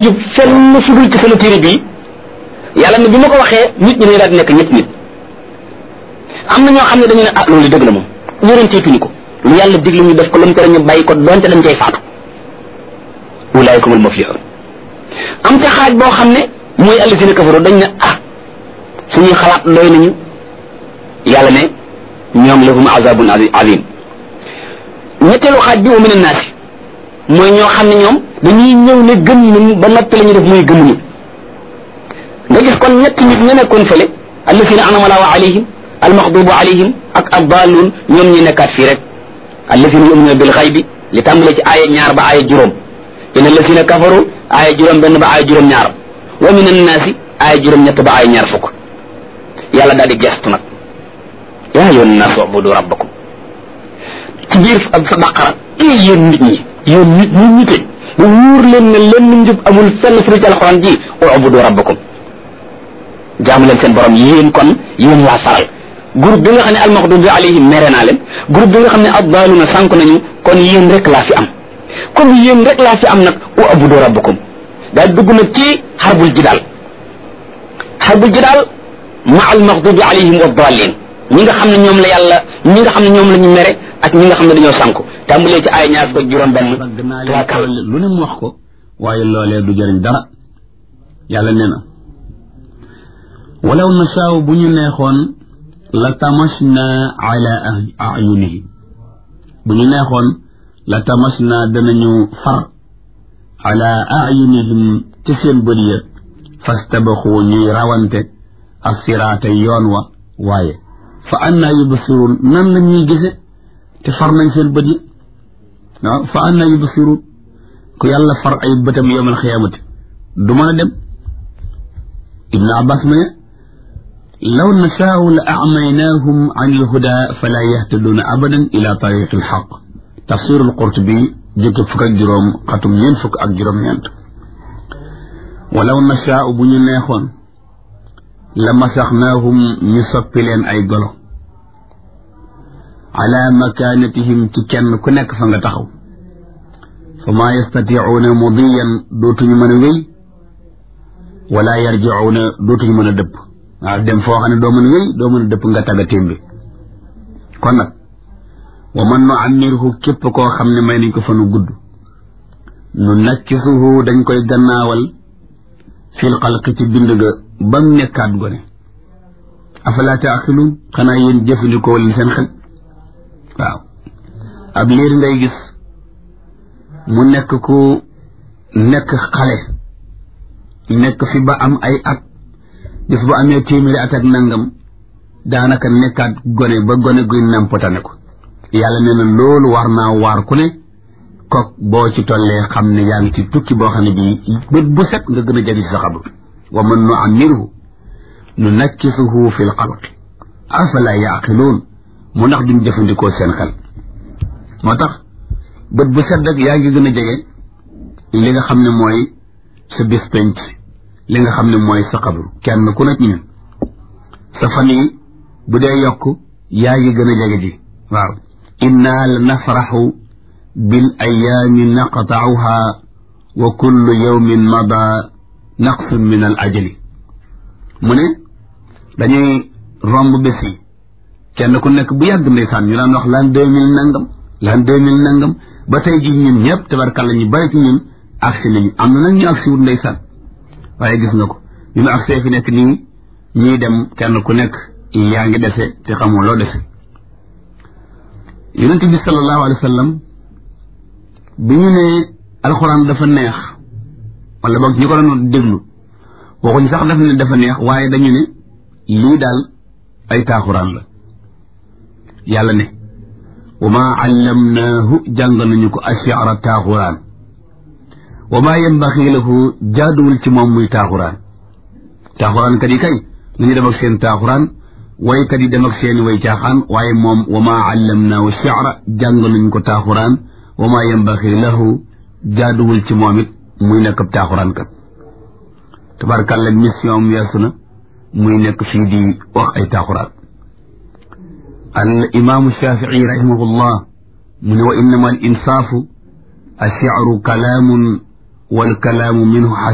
jub fenn fudul ci sama téere bii yàlla ne bi ma ko waxee nit ñi dañu daal di nekk ñetti nit am na ñoo xam ne dañu ne ah loolu dëgg la moom yonenteetuñu ko lu yàlla diglu ñu def ko lu mu tere ñu bàyyi ko donte dañ cay faatu ulaayikumul muflixuun am ca xaaj boo xam ne mooy allazina kafaru dañ ne ah suñuy xalaat doy nañu yàlla ne ñoom lahum azabun azim ñetteelu xaaj bi wa min annaasi mooy ñoo xam ne ñoom dañuy ñëw ne gëm nañu ba noppi la ñu def mooy gëmuñu nga gis kon ñetti nit ña nekkoon fële allazina anama allahu alayhim almaxdubu alayhim ak addaaluun ñoom ñi nekkaat fii rek allazina yuminuna bil xaybi li tàmbale ci aaya ñaar ba aaya juróom in allazina kafaru aaya juróom benn ba aaya juróom ñaar wa min annaasi aaya juróom ñett ba aaya ñaar fukk yàlla daal di gestu nag yaa ayyuhan naas ubudu rabbakum ci biir ak sa baqara ee yéen nit ñi yéen nit ñi ñite bu wóor leen ne lenn njub amul fenn fu ci alxuraan ji ubudu rabbakum jaamu leen seen borom yéen kon yéen laa faral groupe bi nga xam ne almaxdubi alayhim mere naa leen groupe bi nga xam ne addaaluna sànk nañu kon yéen rek laa fi am comme yéen rek laa fi am nag ubudu rabbakum daal dugg nag ci xarbul jidaal xarbul jidaal ma almaxdubi alayhim wa daalin ñi nga xam ne ñoom la yàlla ñi nga xam ne ñoom la ñu mere ak ñi nga xam ne dañoo sànku tàmbalee ci ay ñaar fukk juróom benn ragg naa leen kawal lu ne mu wax ko waaye loolee du jëriñ dara yàlla nee na walaw nasaaw bu ñu neexoon la tamasna ala ayunihim bu ñu neexoon la tamasna danañu far ala ayunihim ci seen bët ya fastabaxu ñuy rawante assiraata yoon wa waaye fa annaa yubsiruun nan la ñuy gise te far nañ seen bët yi waaw fa annaa yubsiruun ku yàlla far ay bëtam yowmal xiyaamati du mën a dem ibnu abbas ma ne law nashaau la acmaynaahum an ilhuda fala yahtaduuna abadan ila tariqi alxaq tafsir alqurtubi jëkk fukk ak juróom xatum ñeent fukk ak juróom-ñeent walaw nashaau bu ñu neexoon la masaxnaahum ñu soppi leen ay golo ala makaanatihim ci kenn ku nekk fa nga taxaw fa maa yastaticuuna mudiyan dootuñu mën a wéy wala yarjicuuna dootuñu mën a dëpp waaw dem foo xam ne doo mën a wéy doo mën a dëpp nga tagga témbi kon nag wa man nu ammirhu képp koo xam ne may nañ ko fanu gudd nu nakkisuhu dañ koy gannaawal fil xalqi ci bind ga ba mu nekkaat gone afalaa taaxiluun xanaa yéen jëfandikoo leen seen xel waaw ab liir ngay gis mu nekk ku nekk xale nekk fi ba am ay at bis bu amee téeméeri at ak nangam daanaka nekkaat gone ba gone guy nampatane ko yàlla nee na loolu war naa waar ku ne kook boo ci tollee xam ne yaa ngi ci tukki boo xam ne bii bët bu set nga gën a jagi ci sa xabru wa man nu ammirhu nu nakkisuhu fi l xalqi afala yaqiluun mu ndax duñ jëfandikoo seen xel moo tax bët bu set rek yaa ngi gën a jege li nga xam ne mooy sa bis penc li nga xam ne mooy sa xabru kenn ku nekk ñun sa fan yi bu dee yokk yaa ngi gën a jege ji waaw inna la nafraxu bil ayaami naqtauha wa kullu yawmin mada naqsun min al ajali mu ne dañuy romb bés yi kenn ku nekk bu yàgg ndeysaan ñu daan wax l'an deux mille nangam l'an deux mille nangam ba tey ji ñun ñëpp tabarkàlla ñu bari ci ñun agsi nañu am na nag ñu agsi wut ndeysaan waaye gis nga ko ñu mu agsee fi nekk nii ñuy dem kenn ku nekk yaa ngi dese te xamul loo dese yonent bi sallallahu alayhi wa sallam bi ñu ne alxuraan dafa neex wala boog ñu ko doon déglu waxuñ sax daf ne dafa neex waaye dañu ne lii daal ay taaxuraan la yàlla ne wa maa allamnaahu jàng nañu ko ashiara taaxuraan wa maa yambaxi lahu jaaduwul ci moom muy taaxuraan taaxuraan kat yi kay nañu dem ak seen taaxuraan waykat yi dem ak seeni way caaxaan waaye moom wa maa allamnaahu shi'ra jàng nañu ko taaxuraan wa maa yambaxi lahu jaaduwul ci moom it muy nekk ab taaxuraan kat tabarkàlla mission am weesu na muy nekk fii di wax ay taaxuraan al imaamu shafii rahimahullah mu ne wa innama al insaafu الشعر كلام والكلام منه